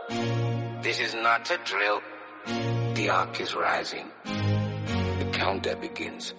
This is not a drill. The arc is rising. The countdown begins.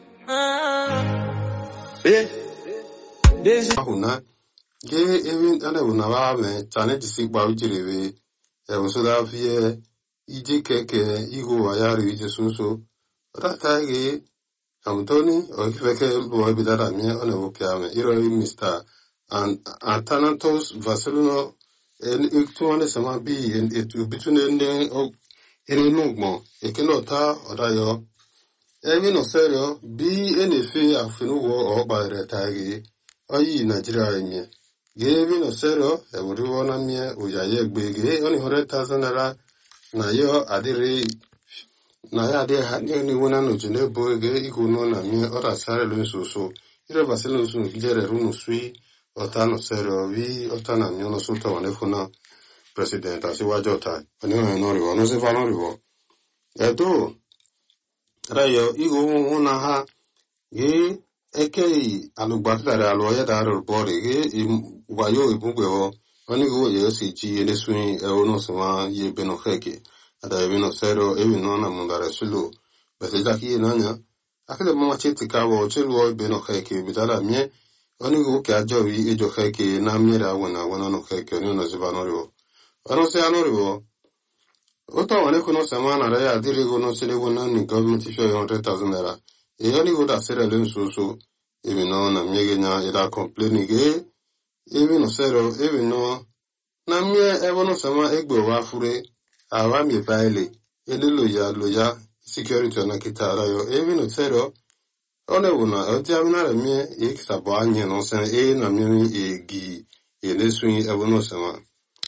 Eh, this ahụ na ge ewi ana bụ na ba me chane disi gba ujiri we e wo so da fie ije keke igo wa ya ri je sunso ra ta ge Antoni o kifeke bo bi da mi ona bo kya me iro ri Mr. and Athanatos Vasilino en iktuane sama bi en etu bitune ne o ene nugmo ekeno ta odayo Ebi no serio bi enefe afinu wo ọgba retagi oyi Nigeria enye ge ebi no serio ewuri wo na mie oyaye gbe ge oni hore thousand naira na yo adiri na ya adi ha ni ni wona no jine bo ge iku no na mie ora sare lo so so ire baselo so no jere ru no sui ota no serio vi ota na mie no so to ne funa president asiwajo ta oni no ri wo no se fa no ri wo edo rayo igo una ha ge eke alugbatare alo ya da ro bore ge wayo ibugbe ho oni go ye si ji ene swin e ono so ma ye beno heke ada ye beno sero e bi no na mundare sulu bese da ki na nya akele mama cheti ka wo chelu o beno heke bitala mie oni go ke ajo wi ejo heke na mira wona wona no heke oni no ziba no ro ono se ano ro Ota wane kuno samana raya adiri gono sile gono ni government isho yon 100,000 naira. E yani go da sere len susu. Ebi no na miege nya ida complain ge. Ebi no sero ebi no. Na mie ebo no sama egbe wa fure. Awa mi baile. Ele loya loya security na kita rayo. Ebi no sero. One wuna oti amina re mie e kita bo anye no sen e na mie e gi. E le swing ebo no sama.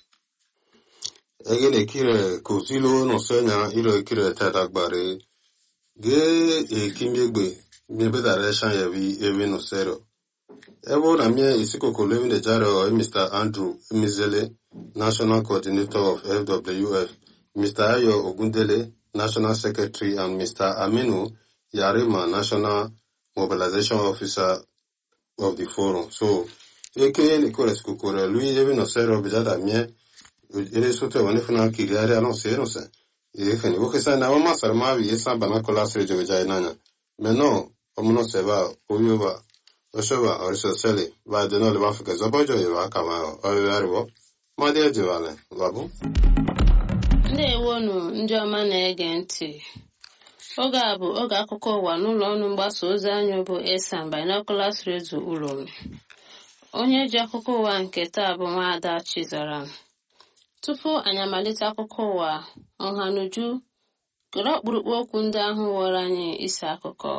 egene kire kozilo no senya iro kire tata gbare ge e kimegbe mebe direction ya bi ewe no sero ebo na mie isiko ko living the jaro o Mr. Andrew Mizele National Coordinator of FWF Mr. Ayo Ogundele National Secretary and Mr. Aminu Yarima National Mobilization Officer of the forum so eke ni kore sikukore lui ewe no sero bijada mie ere soto wani fana kiri ari ano se no se e khani wo kesa na mama sar ma wi esa bana kola sre jo jai nanya me no omuno se ba oyo ba osho ba ori so sele ba de no le ba fuka zo bojo yo aka ma o yo ari wo ma de je wale babu ndewonu ndị ọma na-ege ntị oge a bụ oge akụkọ ụwa n'ụlọ ọrụ mgbasa ozi anyị bụ esan binoculars radio ulomi onye ji akụkọ ụwa nke taa bụ nwaada chizara tupu anyị amalite akụkọ ụwa ọhanuju gere ọkpụrụkpụ okwu ndị ahụ were anyị isi akụkọ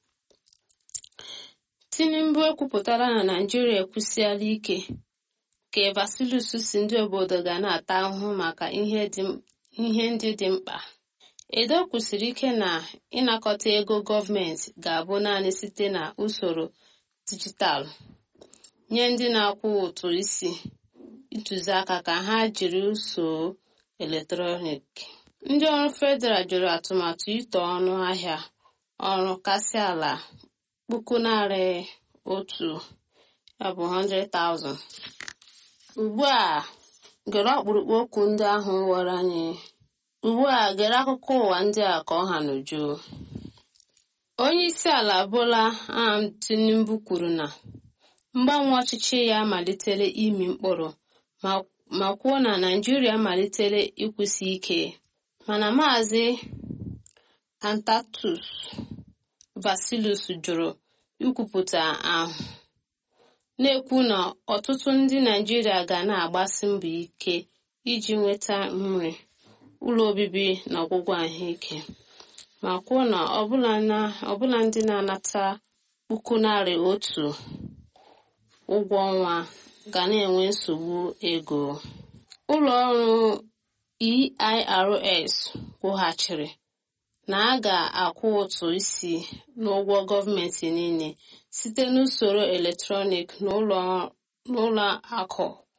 tinubu ekwupụtara na naijiria ekwusiala ike ka vasilus si ndị obodo ga na-ata ahụhụ maka ihe ndị dị mkpa edo kwusiri ike na ịnakọta ego gọọmenti ga-abụ naanị site na usoro dijitalụ nye ndị na-akwụ ụtụ isi ntụziaka ka ha jiri usoro eletrọniki ndị ọrụ federal jụrụ atụmatụ ito ọnụ ahịa ọrụ kasị ala puku narị otu ya bụ 100,000 ugbu a gere ọkpụrụkpụ okwu ndị ahụ were anyị ugbu a gere akụkọ ụwa ndị a ka ọ ha n'uju onye isi ala bola ahmed tinubu kwuru na mgbanwe ọchịchị ya malitere imi mkpụrụ ma kwuo na naijiria malitere ịkwụsị ike mana maazị antatus vasilus jụrụ ikwupụta ahụ na-ekwu na ọtụtụ ndị naijiria ga na-agbasi mbọ ike iji nweta nri ụlọ obibi na ọgwụgwọ ahụike ma kwuo na ọbụla ndị na-anata puku narị otu ụgwọ ọnwa ga na-enwe nsogbu ego ụlọ ọrụ eirs kwughachiri na a ga-akwụ ụtụ isi n'ụgwọ gọọmenti niile site n'usoro eletrọnik n'ụlọ akụ